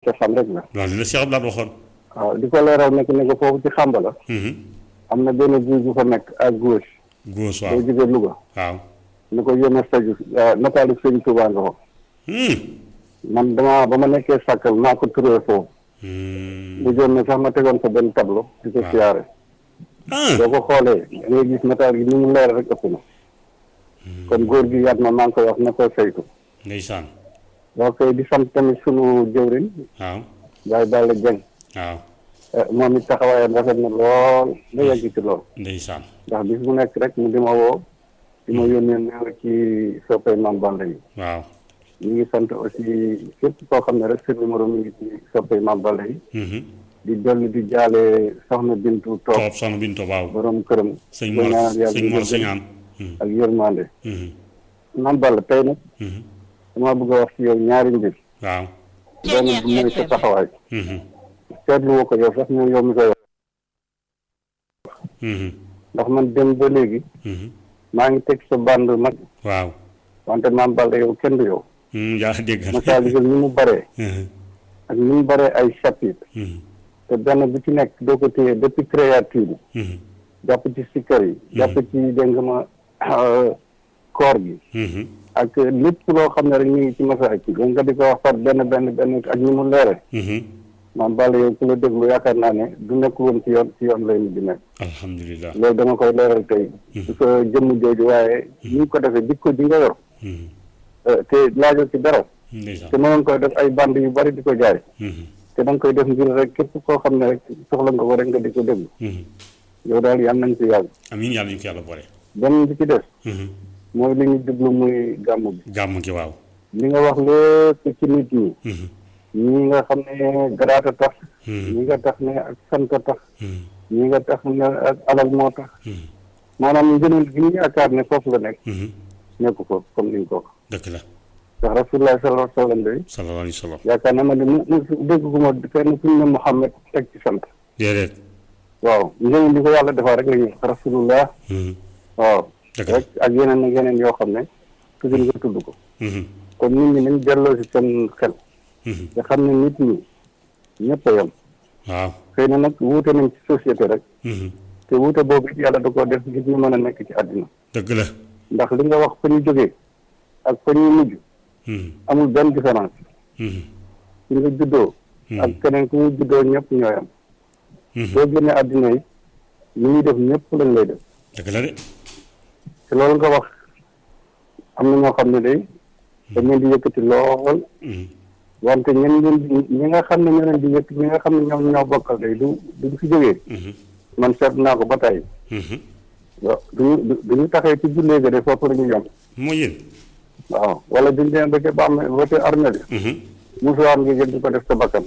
cosaan rek la loolu la Cheikh Abdoulaye waxoon. waaw di ko leeral nekk ne ko foofu ci xàmba la Mhm. am na benn guy bu fa nekk à gauche góos boo waaw jógee Louga waaw. ni ko yónnee saju nataalu sëñ Tuubaa nga ko Hmm. man dama ba ma nekkee sàkkal maa ko turee foofu Hmm. bu joon ne sax ma tegoon fa benn tableau di ko waaw. siyaare ah boo ko xoolee da ngay gis nataal gi ni mu leer rek ëpp na kon góor gi yaat na maa ngi koy wax na koy saytu ndeysaan boo koy di sant tamit sunu jëwriñ waaw Baye Balla Dieng waaw eh, moom it taxawaayam rafet na lool ba yegg ci lool ndeysaan ndax bis bu nekk rek mu di ma woo di ma yónnee néew ci soppay Mame Balla yi waaw. ñu ngi sant aussi képp koo xam ne rek sa numéro mi ngi ci soppay Mame Balla yi Mhm. di dolli di jaale soxna Bintu Toog Toop soxna Bintu waaw. borom këram sëñ di Mor ñaanal yàlla sëñ Mor jéggal Sañaan. Mhm. ak yërmande Mhm. Mame Balla tey nag Mhm. dama bëgg a wax ci yow ñaari mbir waaw. benn bi mooy sa taxawaay Mhm. seetlu woo ko yow sax ñoom yow mi koy wax Mhm. ndax man dem ba léegi Mhm. maa ngi teg sa bande mag waaw. wante Mame Balla yow kenn du yow Hmm, yaa dégg nga. Masaalikul ni mu baree Mhm. ak ni mu baree ay chapitre Mhm. te benn bu ci nekk doo ko téye depuis créature bi Mhm. jàpp ci sikkar yi jàpp ci dégg nga ma koor gi Mhm. ak lépp loo xam ne rek ñu ngi ci masaak yi nga di ko wax par benn benn benn ak ni mu leere Mhm. Mame Balla yow ku la déglu yaakaar naa ne du nekk woon ci yoon ci yoon lay mujj nekk alhamdulilah. loolu dama koy leeral tey su sa jëmm jooju waaye ni ñu ko defee jikko ji nga yor Mhm. eh, te laajoo ci dara ndeysaan. te mënoon koy def ay band yu bari di ko jaay Mhm. te da nga koy def ngir rek képp koo xam ne rek soxla nga ko rek nga di ko déglu Mhm. yow daal yal nañ ci yàgg amiin yàlla ñu ko yàlla boole. benn bi ci des Mhm. mooy li ñu jublu muy gàmmu bi gàmm gi waaw. li nga wax lépp ci nit ñi Mhm. ñi nga xam ne garaata tax Mhm. ñi nga tax ne ak sant tax Mhm. ñi nga tax ne ak alal moo tax Mhm. maanaam ngëneel gi ñu yaakaar ne foofu la nekk Mhm. nekku ko comme ni nga ko wax dëgg la. ndax rasulullah sallallahu alayhi wa sallam day sallallahu alayhi wa sallam. yaakaar na ma ne mu mu dégg gu ma kenn kuñ ne Muhammad teg ci sant déedéet. waaw ngëneel li ko yàlla defaa rek la ñuy wax rasulullah Mhm. waaw dëgg la. rek ak yeneen ak yeneen yoo xam ne toujours nga tudd ko Mhm. kon nit ñi nañ delloo si seen xel Mhm. nga xam ne nit ñi ñëpp a yem waaw. xëy na nag wuute nañ ci société rek Mhm. te wuute boobu it yàlla da koo def ngir ñu mën a nekk ci àddina dëgg la. ndax li nga wax fa ñu jógee ak fa ñuy mujj Mhm. amul benn différence Mhm. ci nga juddoo ak keneen ku mu juddoo ñëpp ñooy am Mhm. boo génnee àddina yi li ñuy def ñëpp lañ lay def dëgg la de. te loolu nga wax am na ñoo xam ne day dañ leen di yëkkati lool Mhm. wante ñen leen di ñi nga xam ne ñoo leen di yëkk ñi nga xam ne ñoom ñoo bokkal day du du fi jógee Mhm. man seet naa ko ba tey Mhm. waaw duñu du duñu taxee ci jullee ga de foofu la ñu yem moo yéen. waaw wala duñ demee ba ca ba am ba ca armée bi Mhm. musuwaar nga jël di ko def sa bakkan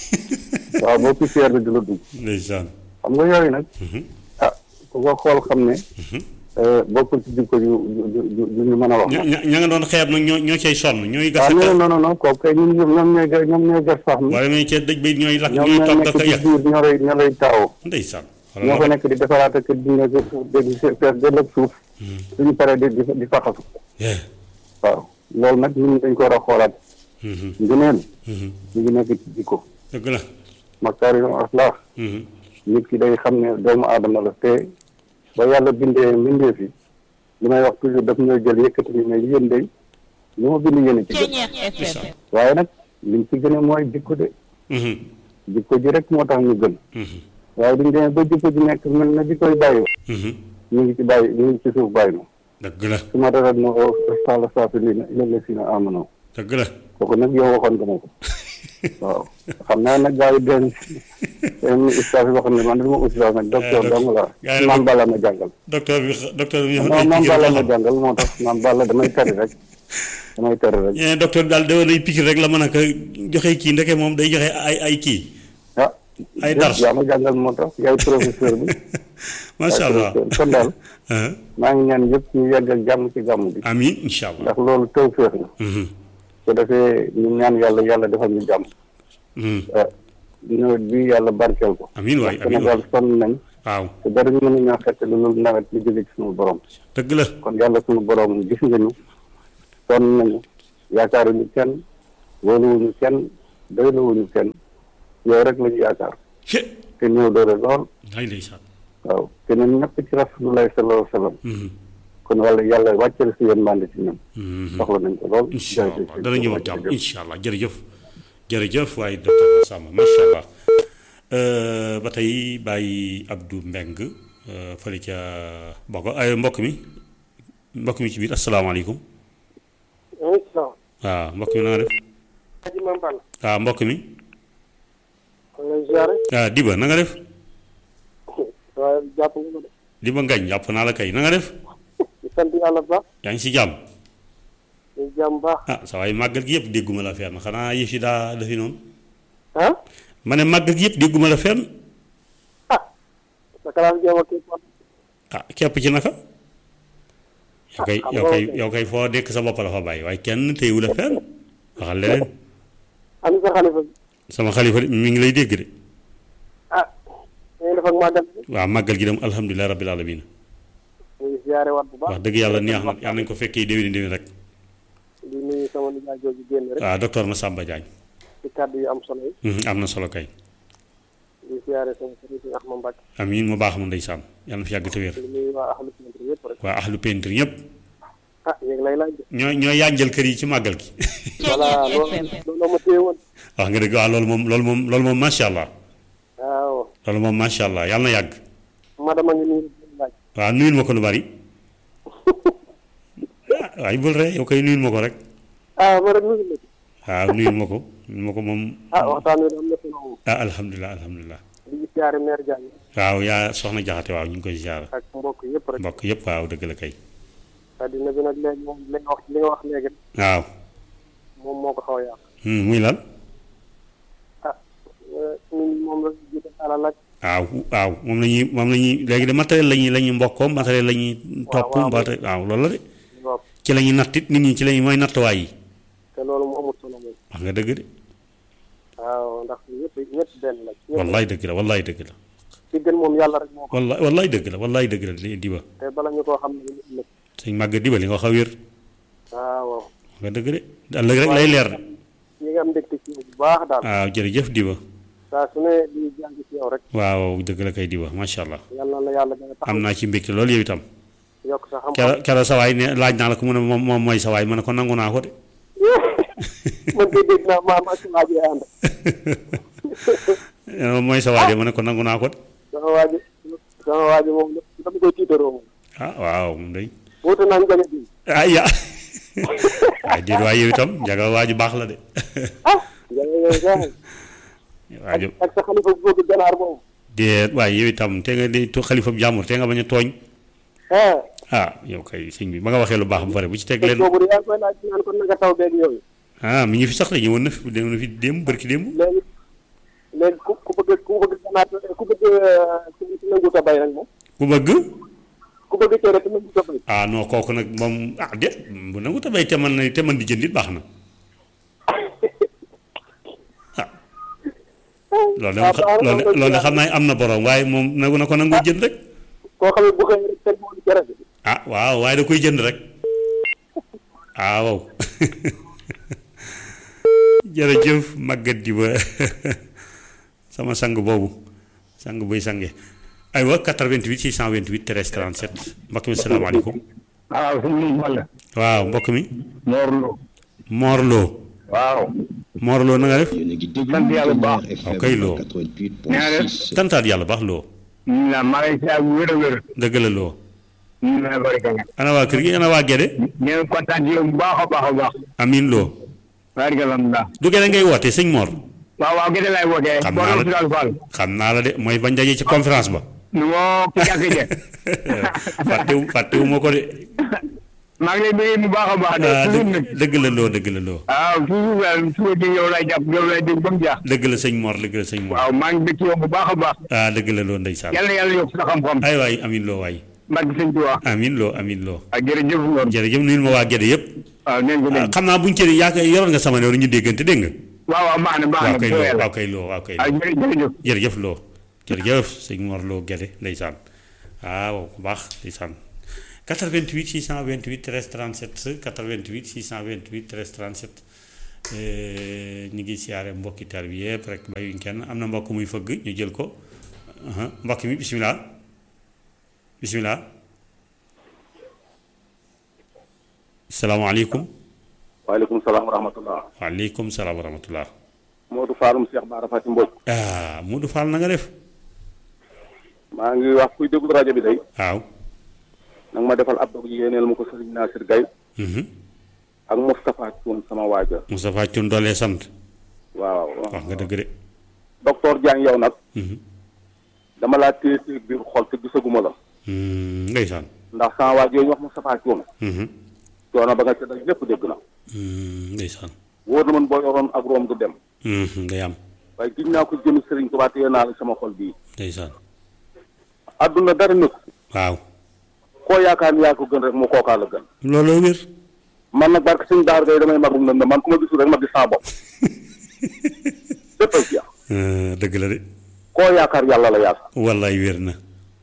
waaw boo poussière bi du la dugg ndeysaan. xam nga yooyu nag Mhm. ah ku ko xool xam ne Mhm. eh, bokkul ci jikko yu yu yu yu ñu mën a wax ña ña ña nga doon xeeb nag ñoo ñoo cay sonn ñooy gas waaw ak non non non non kooku kay ñun ñoom ñoom ñooy gas ñoom ñooy gas sax mi wala ñooy cee dëj ba ñooy lakk ñoom ñooy ñooy togg nekk ak a ci yàq biir ñoo lay ñoo lay taawoo ndeysaan ñoo fa nekk di defaraat ak di nekk di fees dell ak suuf suñu paree di di di faxasu Yeah. waaw loolu nag ñun dañ ko war a xoolaat Mhm. ngëneel Mhm. ñu ngi nekk ci jikko dëgg la makaarimul axlaaq Mhm. nit ki day xam ne doomu aadama la te ba yàlla bindee mbindeef yi li may wax toujours daf ñoo jël yëkkati ñu ne yéen day lu ma bind yéen a ci gën Ceeñeex FM waaye nag liñ ci gën a mooy jikko de Mhm. jikko ji rek moo tax ñu gën Mhm. waaye duñ demee ba jikko ji nekk mel na jikkoy bàyyi Mhm. ñu ngi ci bàyyi ñu ngi ci suuf bàyyi ma dëgg la su ma rafet na o sala saafiliina illa llasiina aamanoo dëgg la kooku nag yow waxoon nga ma ko waaw xam naa nag gars yi den seen ustaas yi wax ne man dama ustaas nag docteur doc- dong la gars yi maam nag- Balla ma jàngal docteur bi docteur bi ñëw maam maam Balla ma jàngal moo tax maam Balla damay tari rek damay tari rek ñeneen docteur bi daal da lay piqûre rek la mën a ko joxe kii ndeke moom day joxe ay ay kii ah Ay dars. yaa ma jàngal moo tax yaay professeur bi macha yaay allah professeur kon daal ah maa ngi ñaan yëpp ñu yegg ak jàmm ci gàmm bi amiin incha allah ndax loolu taw féex la Mhm. su defee ñu ñaan yàlla yàlla defal ñu jàmm Mhm. ah nawet bi yàlla barkeel ko amiin waay ndax amiin Sénégal waay sonn nañ waaw te dara ñu mën ñoo xett lu loolu nawet li jóge ci suñu borom dëgg la kon yàlla suñu borom gis nga ñu sonn nañu yaakaaruñu kenn wóoluwuñu kenn doylawuñu kenn yow rek lañu yaakaar he te ñëw doole lool ay ndeysaan waaw keneen ñëpp ci rasulullahi sallallahu alayhi wa sallam Mhm. kon wala yàlla wàcceel si yéen mànd ci ñun Mhm. soxla nañ ko lool incha allah jërëjëf. dana ñëw ak jàmm incha allah jërëjëf jërëjëf waaye docteur Massamba macha allah Euh, ba tey bàyyi Abdou Mbeng euh, fële ca Bogo ay mbokk mi mbokk mi ci biir asalaamaaleykum incha waaw mbokk mi na nga def aji ma mbal waaw mbokk mi kon lay ziare waaw Diba na nga def waaye jàpp nga ko de Diba Ngañ jàpp naa la kay na nga def di sant yàlla bu baax yaa ngi si jàmm di jàmm baax ah sa waay màggal gi yëpp dégguma la fenn xanaa yëf yi daa defi noonu ah ma ne màggal gi yëpp dégguma la fenn ah sa kalaas jéem a kii kon ah képp ci naka yow kay xam yow nga kay kay. yow kay foo dekk sa bopp la fa bàyyi waaye kenn téyewu la fenn waxal leneen ani sa xalifa bi sama xalifa de mi ngi lay dégg de ah dañuy def ak màggal bi waaw màggal gi dem alhamdulilah rabbil alamin ñu ngi ziare waat bu baax wax dëgg yàlla neex na yàlla nañ ko fekkee déwéni déwén rek di nuyu sama nijaay jooju génn rek waaw docteur Massamba Diagne ci kàddu yu am solo yi Mhm, am na solo kay di ziare sama sëriñ si Axma Mbacke amiin mu baax mu ndeysaan yàlla na fi yàgg te wér di nuyu waa ahlu centre yëpp rek waa ahlu peintre ñëpp ah yéegi lay laaj de ñoo ñoo yànjal kër yi ci màggal gi voilà loolu loolu ma téye woon wax nga dëgg waaw loolu moom loolu moom loolu moom macha allah waaw loolu moom macha allah yàlla na yàgg madama ngi nuyu di laaj waaw nuyul ma ko lu bari ah waaye bul ree yow koy nuyul ma ko rek ah ma rek nuyu la ci waaw nuyul ma ko nuyul ma ko moom ah waxtaan wi am na solo moom ah alhamdulilah alhamdulilah di ziare maire Diagne waaw yaa soxna jaxate waaw ñu ngi koy ziar ak mbokk yëpp rek mbokk yëpp waaw dëgg la kay addina bi nag léegi moom li nga wax li nga wax léegi waaw moom moo ko xaw a yàq Hmm, muy lan ah nit ñi moom la ñu jiite alal ak waaw waaw moom la ñuy moom la ñuy léegi de matériel la ñuy la ñuy mbokkoo matériel la ñuy topp waaw. mbaate waaw loolu la de bopp ci la ñuy nattit nit ñi ci la ñuy mooy nattuwaay yi te loolu mu amul solo moom wax nga dëgg de waaw ndax ñëpp ñëpp benn la ñëpp wallaay dëgg la wallaay dëgg la ci gën moom yàlla rek moo ko wallaay wallaay dëgg la wallaay dëgg la di diba te bala ñu koo xam ne ñu ëllëg sëñ màgg diba li nga wax a wér waaw wax nga dëgg de ëllëg rek lay leer ñi nga am mbégte ci yow bu baax daal waaw jërëjëf diba saa su ne di jàng ci yow rek waaw dëgg la kay diba macha allah yàlla na la yàlla gën a taxaw am naa ci mbégte loolu yow itam yokk sa xam-xam kero kero sa waay ne laaj naa la ko mu ne moom moom mooy sa waay ma ne ko nangu naa ko de man koy dégg naa maam ak waa ji ànd moom mooy sa waay de ma ne ko nangu naa ko de sama waa ji sama waa ji moom dama koy tiitaroo moom ah waaw moom day wuute naa njëge bi ah ya waaye déet waaye yow itam njaga waa ji baax la de ah njëge yooyu sax waa ji ak sa xalifa bu bëgg ganaar moom déet waaye yow itam te nga di xalifa bu jàmbur te nga bañ a tooñ ah ah yow kay sëñ bi ba nga waxee lu baax ba pare bu ci teg te leen boobu de yaa ngi koy laaj naan ko naka taw beeg yooyu ah mi ngi fi sax de ñëwoon na fi dem na fi démb barki démb léegi léegi ku ku bëgg ku bëgg ganaar ku bëgg ci ci nangu ta bay nag moom ku bëgg ku bëgg cere te nangu ta bay ah non kooku nag moom ah déet bu nangu ta bay te man na te man di jënd it baax na ah loolu de waaw baax na loolu de loolu de xam naa am na borom waaye moom nagu na ko nangu jënd rek koo xam ne bu xëy rek teg moom cere bi ah waaw waaye da koy jënd rek ah waaw jërëjëf màggat di ba sama sang boobu sang buy sange aywa 88 628 13 37 mbokk mi salaamaaleykum waaw sëñ bi man la waaw mbokk mi Mor Lo Mor Lo waaw Mor Lo na nga def yéen a ngi déglu sant yàlla bu baax. FM Ok, Lo. 88.6. tantaat yàlla baax Lo ñu la maa ngi si bu wér a wér dëgg la Lo ñu la bari ka ana waa kër gi ana waa Gede ñu ngi kontaan ci yow bu baax a baax a baax amin Lo bari ka alhamdulilah du Gede ngay woote sëñ Mor waaw waaw gëte lay wootee Xam boo naa la- doon Sudal Fall xam naa la de mooy bañ daje ci conférence ba nu moo ki jàkk je fàttewu fàttewu ma ko de maa ngi lay bëggee bu baax a baax de ah toujours dëgg nag dëgg la loo dëgg la loo waaw toujours daal suba ci yow lay jàpp yow lay dégg ba mu jaax dëgg la sëñ Mor dëgg la sëñ Mor waaw maa ngi bëgg ci yow bu baax a baax ah dëgg la loo ndeysaan yàlla yàlla yokk sa xam-xam ay waay amin loo waay barke sëñ Tuubaa amin loo amin loo ak jërëjëf Ngor jërëjëf nuyul ma waa Gede yëpp waaw neen ko ah, dégg xam naa buñ cëri yaa koy yoroon nga sama numéro ñu déggante dégg nga waaw waaw baax na baax waaw na kay bu loo yàlla waaw kay loo waaw kay ah loo jërë- jërëjëf jërëjëf loo jërëjëf sëñ Mor loo Gede ndeysaan waaw bu baax ndeysaan 88 628 13 37 88 628 13 37 ñu ngi siyaare mbokki taal bi yëpp rek bàyyuñ kenn am na mbokk muy fëgg ñu jël ko aha mbokk mi bisimilah bisimilah salaamaaleykum waaleykum salaam wa rahmatullah waaleykum salaam wa rahmatullah Modou Falloum Cheikh Bara Fati Mbodj ah Modou Fall na nga def maa ngi wax kuy déglu rajo bi day waaw nanga ma defal ab dog yéeneel ma ko sëriñ Nasir Gaye ak Moustapha Thioune sama waaja Moustapha Thioune doolee sant waaw wax nga dëgg de docteur Diagne yow nag dama laa téye téye biir xol te gisaguma la ndeysaan ndax sama waaj yooyu ñu wax Moustapha Thioune coono ba nga ca daj lépp dégg na ndeysaan wóor na man boo yoroon ak room du dem ngay am waaye giñ naa ko jëmi sëriñ Tuubaa téye naa la sama xol bii ndeysaan adduna dara nekk waaw koo yaakaar ni yaa ko gën rek mu kookaa la gën looloo wér man nag barke suñu daar gay damay magum lëndëm man ku ma gisul rek ma gis sama bopp léppay jeex dëgg la de koo yaakaar yàlla la yaakaar wallaay wér na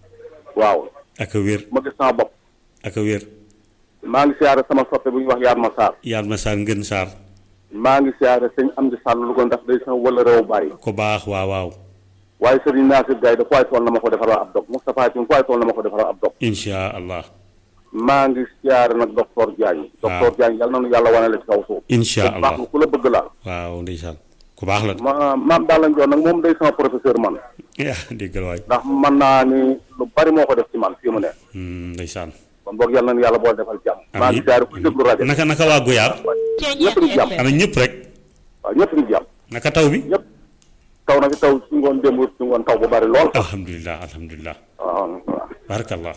waaw ak a wér ma gis sama bopp ak a wér maa ngi siyaare sama soppe bu ñuy wax yaat ma saar yaat ma saar ngën saar maa ngi siyaare sëñ am di sàll lu ko ndax day sama wala réew bàyyi ko baax waaw waaw waaye sëriñ Nasir Gaye da fooy tool na ma ko defaral ab dog Moustapha Thioune fooy tool na ma ko defaral ab dog insha allah maa ngi siyaare nag docteur Diagne docteur Diagne yàlla na nu yàlla wane la ci kaw suuf insha ku baax allah ku la bëgg la waaw ndeysaan ku baax la ma maam daal lañ joon nag moom day sama professeur man yaa déggal waay ndax mën naa ni lu bari moo ko def ci man fii mu ne ndeysaan kon boog yàlla na yàlla bool defal jàmm maa ngi siyaare ku déglu rajo naka naka waa Goyaar ñëpp ngi jàmm ana ñëpp rek waaw ñëpp ngi jàmm naka taw bi ñëpp taw na fi taw su ngoon démb su ngoon taw bu bari lool alhamdulilah alhamdulilah waaw waaw barakallah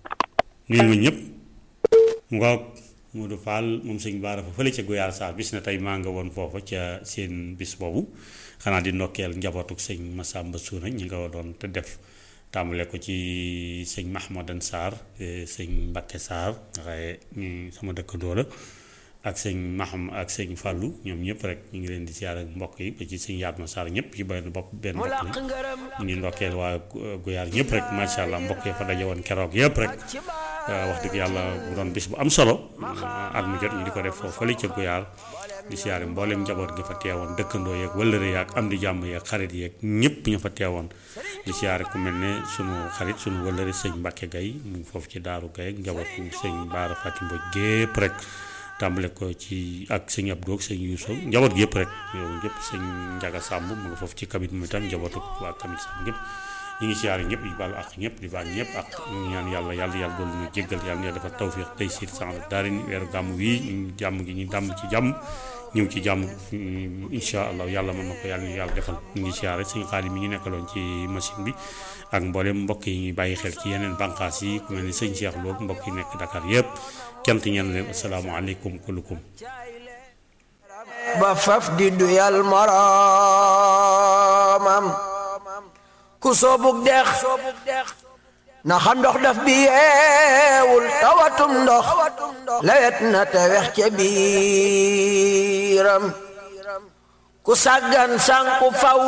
nuyul ma ñëpp ngoog Modou Fall moom sëñ Baara fa fële ca Goyaar Sarr bis na tey maa nga woon foofa ca seen bis boobu xanaa di ndokkeel njabootuk sëñ Massamba Suuna ñi nga doon te def tàmbale ko ci sëñ Mahmadan Sarr sëñ Mbakke Sarr nga xaye ñu sama dëkkandoo la ak sëñ Maham ak sëñ Fallou ñoom ñëpp rek ñu ngi leen di siyaar ak mbokk yi ba ci sëñ Yaatma Sarr ñëpp ci benn bopp benn bopp lañ ñu ngi ndokkeel waa Goyaar ñëpp rek macha allah mbokk yi fa daje woon keroog yëpp rek wax dëgg yàlla bu doon bis bu am solo at mu jot ñu di ko def foofu fële ca Goyaar di siyaare mboolem njaboot gi fa teewoon dëkkandoo yeeg wëllëre yaag am di jàmm yeeg xarit yeeg ñëpp ñu fa teewoon di siyaare ku mel ne sunu xarit sunu wëllëre sëñ Mbacke Gaye mu ngi foofu ci Daaru Gaye ak njabootu sëñ Baara Fatim Mbodj gépp rek tàmbale ko ci ak sëñ Abdou ak sëñ Youssou njaboot gi yëpp rek yow yëpp sëñ Njaga Sàmb mu nga foofu ci kabit mu itam njabootu waa kabit Sàmb ñëpp ñu ngi siyaare ñëpp di baalu ak ñëpp di baal ñëpp ak ñu ñaan yàlla yàlla yàlla doolu ñu jéggal yàlla na yàlla defal tawfiq tey siir sans daari ni weeru gàmm wii ñu jàmm gi ñu dàmm ci jàmm ñëw ci jàmm incha allah yàlla mën na ko yàlla ñu yàlla defal ñu ngi siyaare sëñ xaalis mi ñu nekkaloon ci machine bi ak mboolem mbokk yi ñuy bàyyi xel ci yeneen bànqaas yi ku mel ni sëñ Cheikh Lo mbokk yi nekk Dakar yëpp cant ñeen leen asalaamaaleykum kullukum ba faf di duyal moroomam ku soobug dex na xam ndox daf bi yeewul tawatum ndox lewet na te wex ca biiram ku sàggan sànku faw